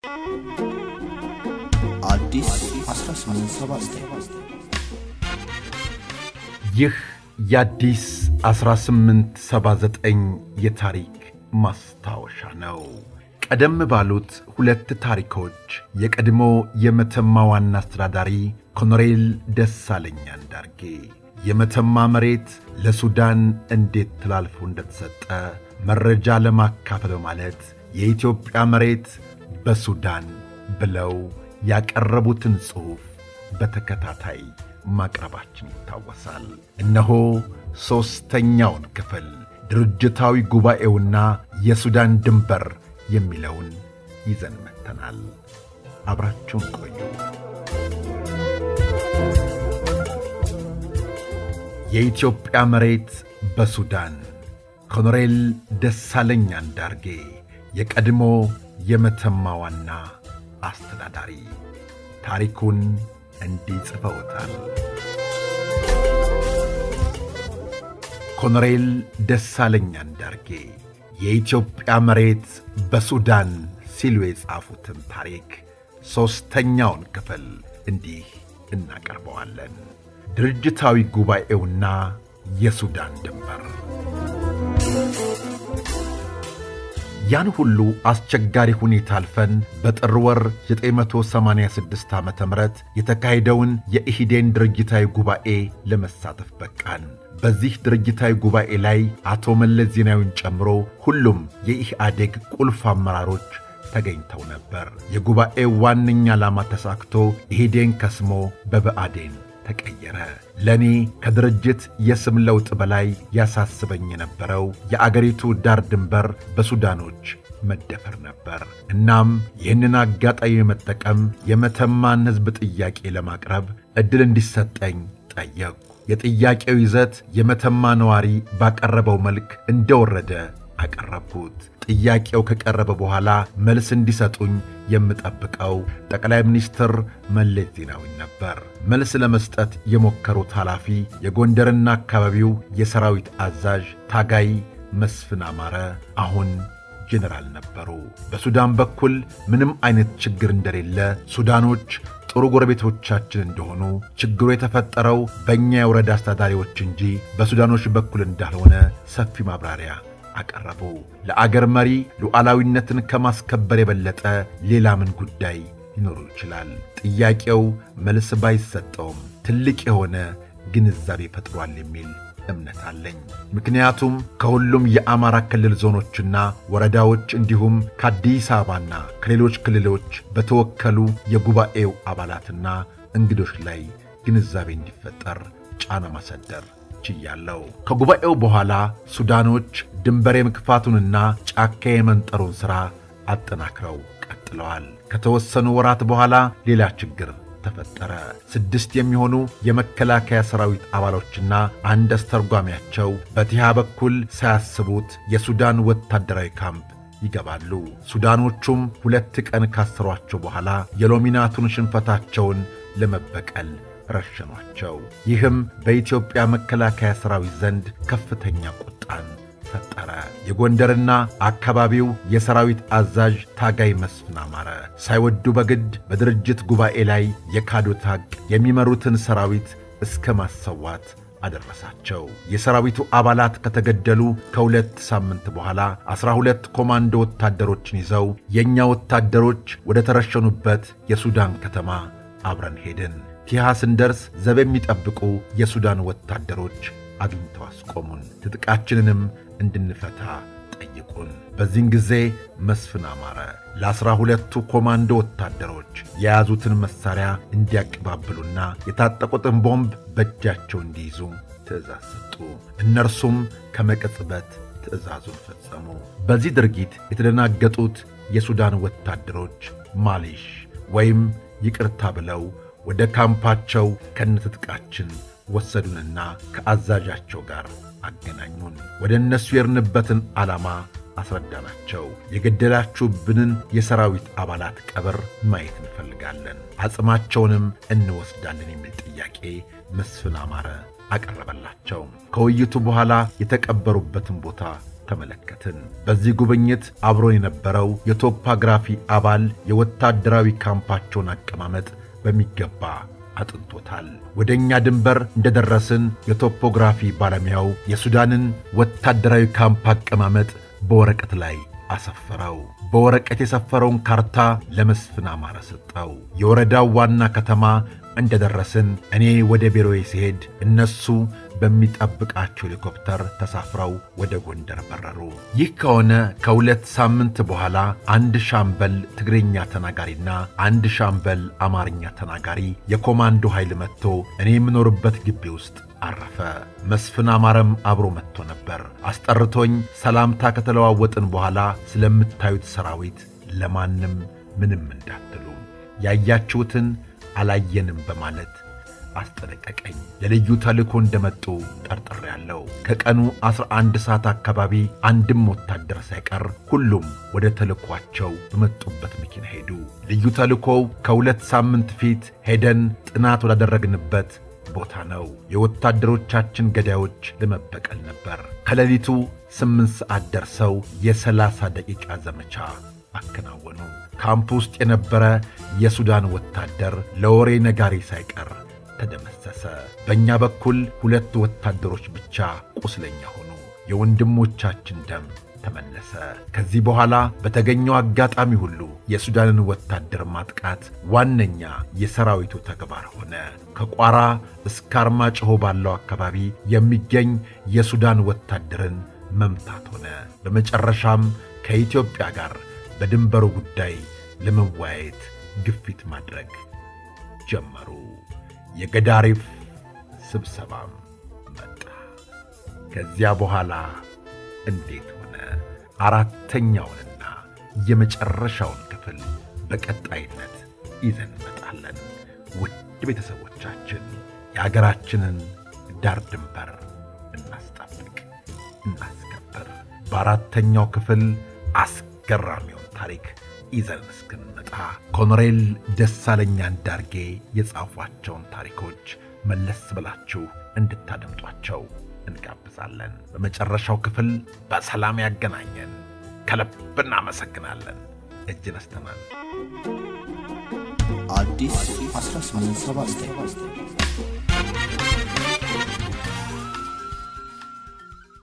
አዲስ 1879 ይህ የአዲስ 1879 የታሪክ ማስታወሻ ነው። ቀደም ባሉት ሁለት ታሪኮች የቀድሞ የመተማ ዋና አስተዳዳሪ ኮሎኔል ደሳለኝ አንዳርጌ የመተማ መሬት ለሱዳን እንዴት ተላልፎ እንደተሰጠ መረጃ ለማካፈል በማለት የኢትዮጵያ መሬት በሱዳን ብለው ያቀረቡትን ጽሑፍ በተከታታይ ማቅረባችን ይታወሳል። እነሆ ሦስተኛውን ክፍል ድርጅታዊ ጉባኤውና የሱዳን ድንበር የሚለውን ይዘን መጥተናል። አብራችሁን ቆዩ። የኢትዮጵያ መሬት በሱዳን ኮሎኔል ደሳለኝ አንዳርጌ የቀድሞ የመተማ ዋና አስተዳዳሪ ታሪኩን እንዲህ ጽፈውታል። ኮሎኔል ደሳለኝ አንዳርጌ የኢትዮጵያ መሬት በሱዳን ሲሉ የጻፉትን ታሪክ ሦስተኛውን ክፍል እንዲህ እናቀርበዋለን። ድርጅታዊ ጉባኤውና የሱዳን ድንበር ያን ሁሉ አስቸጋሪ ሁኔታ አልፈን በጥር ወር 986 ዓ ም የተካሄደውን የኢሂዴን ድርጅታዊ ጉባኤ ለመሳተፍ በቃን። በዚህ ድርጅታዊ ጉባኤ ላይ አቶ መለስ ዜናዊን ጨምሮ ሁሉም የኢህአዴግ ቁልፍ አመራሮች ተገኝተው ነበር። የጉባኤው ዋነኛ ዓላማ ተሳክቶ ኢሂዴን ከስሞ በብአዴን ተቀየረ። ለእኔ ከድርጅት የስም ለውጥ በላይ ያሳስበኝ የነበረው የአገሪቱ ዳር ድንበር በሱዳኖች መደፈር ነበር። እናም ይህንን አጋጣሚ መጠቀም የመተማን ሕዝብ ጥያቄ ለማቅረብ ዕድል እንዲሰጠኝ ጠየቅሁ። የጥያቄው ይዘት የመተማ ነዋሪ ባቀረበው መልክ እንደወረደ አቀረብኩት። ጥያቄው ከቀረበ በኋላ መልስ እንዲሰጡኝ የምጠብቀው ጠቅላይ ሚኒስትር መለስ ዜናዊ ነበር። መልስ ለመስጠት የሞከሩት ኃላፊ የጎንደርና አካባቢው የሰራዊት አዛዥ ታጋይ መስፍን አማረ አሁን ጄኔራል ነበሩ። በሱዳን በኩል ምንም አይነት ችግር እንደሌለ፣ ሱዳኖች ጥሩ ጎረቤቶቻችን እንደሆኑ፣ ችግሩ የተፈጠረው በእኛ የወረዳ አስተዳዳሪዎች እንጂ በሱዳኖች በኩል እንዳልሆነ ሰፊ ማብራሪያ አቀረቡ። ለአገር መሪ ሉዓላዊነትን ከማስከበር የበለጠ ሌላ ምን ጉዳይ ሊኖሩ ይችላል? ጥያቄው መልስ ባይሰጠውም ትልቅ የሆነ ግንዛቤ ፈጥሯል የሚል እምነት አለኝ። ምክንያቱም ከሁሉም የአማራ ክልል ዞኖችና ወረዳዎች እንዲሁም ከአዲስ አበባና ከሌሎች ክልሎች በተወከሉ የጉባኤው አባላትና እንግዶች ላይ ግንዛቤ እንዲፈጠር ጫና ማሳደር ችያለሁ። ከጉባኤው በኋላ ሱዳኖች ድንበር የመክፋቱንና ጫካ የመንጠሩን ሥራ አጠናክረው ቀጥለዋል። ከተወሰኑ ወራት በኋላ ሌላ ችግር ተፈጠረ። ስድስት የሚሆኑ የመከላከያ ሰራዊት አባሎችና አንድ አስተርጓሚያቸው በቲሃ በኩል ሳያስቡት የሱዳን ወታደራዊ ካምፕ ይገባሉ። ሱዳኖቹም ሁለት ቀን ካሰሯቸው በኋላ የሎሚናቱን ሽንፈታቸውን ለመበቀል ረሸኗቸው። ይህም በኢትዮጵያ መከላከያ ሰራዊት ዘንድ ከፍተኛ ቁጣን ፈጠረ። የጎንደርና አካባቢው የሰራዊት አዛዥ ታጋይ መስፍን አማረ ሳይወዱ በግድ በድርጅት ጉባኤ ላይ የካዱት ሐቅ የሚመሩትን ሰራዊት እስከ ማሰዋት አደረሳቸው። የሰራዊቱ አባላት ከተገደሉ ከሁለት ሳምንት በኋላ ዐሥራ ሁለት ኮማንዶ ወታደሮችን ይዘው የእኛ ወታደሮች ወደ ተረሸኑበት የሱዳን ከተማ አብረን ሄድን። ቲሃ ስንደርስ ዘብ የሚጠብቁ የሱዳን ወታደሮች አግኝተው አስቆሙን። ትጥቃችንንም እንድንፈታ ጠይቁን። በዚህን ጊዜ መስፍን አማረ ለዐሥራ ሁለቱ ኮማንዶ ወታደሮች የያዙትን መሣሪያ እንዲያቀባብሉና የታጠቁትን ቦምብ በእጃቸው እንዲይዙ ትእዛዝ ሰጡ። እነርሱም ከመቀጽበት ትእዛዙን ፈጸሙ። በዚህ ድርጊት የተደናገጡት የሱዳን ወታደሮች ማሊሽ ወይም ይቅርታ ብለው ወደ ካምፓቸው ከነትጥቃችን ወሰዱንና ከአዛዣቸው ጋር አገናኙን። ወደ እነሱ የርንበትን ዓላማ አስረዳናቸው። የገደላችሁብንን የሰራዊት አባላት ቀብር ማየት እንፈልጋለን፣ አጽማቸውንም እንወስዳለን የሚል ጥያቄ መስፍን አማረ አቀረበላቸው። ከውይይቱ በኋላ የተቀበሩበትን ቦታ ተመለከትን። በዚህ ጉብኝት አብሮ የነበረው የቶፖግራፊ አባል የወታደራዊ ካምፓቸውን አቀማመጥ በሚገባ አጥንቶታል። ወደ እኛ ድንበር እንደደረስን የቶፖግራፊ ባለሙያው የሱዳንን ወታደራዊ ካምፕ አቀማመጥ በወረቀት ላይ አሰፈረው። በወረቀት የሰፈረውን ካርታ ለመስፍን አማረ ሰጠው። የወረዳው ዋና ከተማ እንደደረስን እኔ ወደ ቢሮዬ ሲሄድ እነሱ በሚጠብቃቸው ሄሊኮፕተር ተሳፍረው ወደ ጎንደር በረሩ። ይህ ከሆነ ከሁለት ሳምንት በኋላ አንድ ሻምበል ትግርኛ ተናጋሪና አንድ ሻምበል አማርኛ ተናጋሪ የኮማንዶ ኃይል መጥቶ እኔ የምኖርበት ግቢ ውስጥ አረፈ። መስፍን አማረም አብሮ መጥቶ ነበር። አስጠርቶኝ ሰላምታ ከተለዋወጥን በኋላ ስለምታዩት ሰራዊት ለማንም ምንም እንዳትሉ ያያችሁትን አላየንም በማለት አስጠነቀቀኝ። ለልዩ ተልእኮ እንደመጡ ጠርጥሬያለሁ። ከቀኑ 11 ሰዓት አካባቢ አንድም ወታደር ሳይቀር ሁሉም ወደ ተልእኳቸው በመጡበት መኪና ሄዱ። ልዩ ተልእኮው ከሁለት ሳምንት ፊት ሄደን ጥናት ወዳደረግንበት ቦታ ነው። የወታደሮቻችን ገዳዮች ለመበቀል ነበር። ከሌሊቱ ስምንት ሰዓት ደርሰው የሰላሳ ደቂቃ ዘመቻ አከናወኑ። ካምፕ ውስጥ የነበረ የሱዳን ወታደር ለወሬ ነጋሪ ሳይቀር ተደመሰሰ። በእኛ በኩል ሁለት ወታደሮች ብቻ ቁስለኛ ሆኑ። የወንድሞቻችን ደም ተመለሰ። ከዚህ በኋላ በተገኘው አጋጣሚ ሁሉ የሱዳንን ወታደር ማጥቃት ዋነኛ የሰራዊቱ ተግባር ሆነ። ከቋራ እስከ አርማጭሆ ባለው አካባቢ የሚገኝ የሱዳን ወታደርን መምታት ሆነ። በመጨረሻም ከኢትዮጵያ ጋር በድንበሩ ጉዳይ ለመወያየት ግፊት ማድረግ ጀመሩ። የገዳሪፍ ስብሰባም መጣ። ከዚያ በኋላ እንዴት ሆነ? አራተኛውንና የመጨረሻውን ክፍል በቀጣይነት ይዘን እንመጣለን። ውድ ቤተሰቦቻችን የአገራችንን ዳር ድንበር እናስጠብቅ፣ እናስከብር። በአራተኛው ክፍል አስገራሚውን ታሪክ ይዘን እስክንመጣ ኮሎኔል ደሳለኛ አንዳርጌ የጻፏቸውን ታሪኮች መለስ ብላችሁ እንድታደምጧቸው እንጋብዛለን። በመጨረሻው ክፍል በሰላም ያገናኘን። ከልብ እናመሰግናለን። እጅ ነስተናል። አዲስ 1879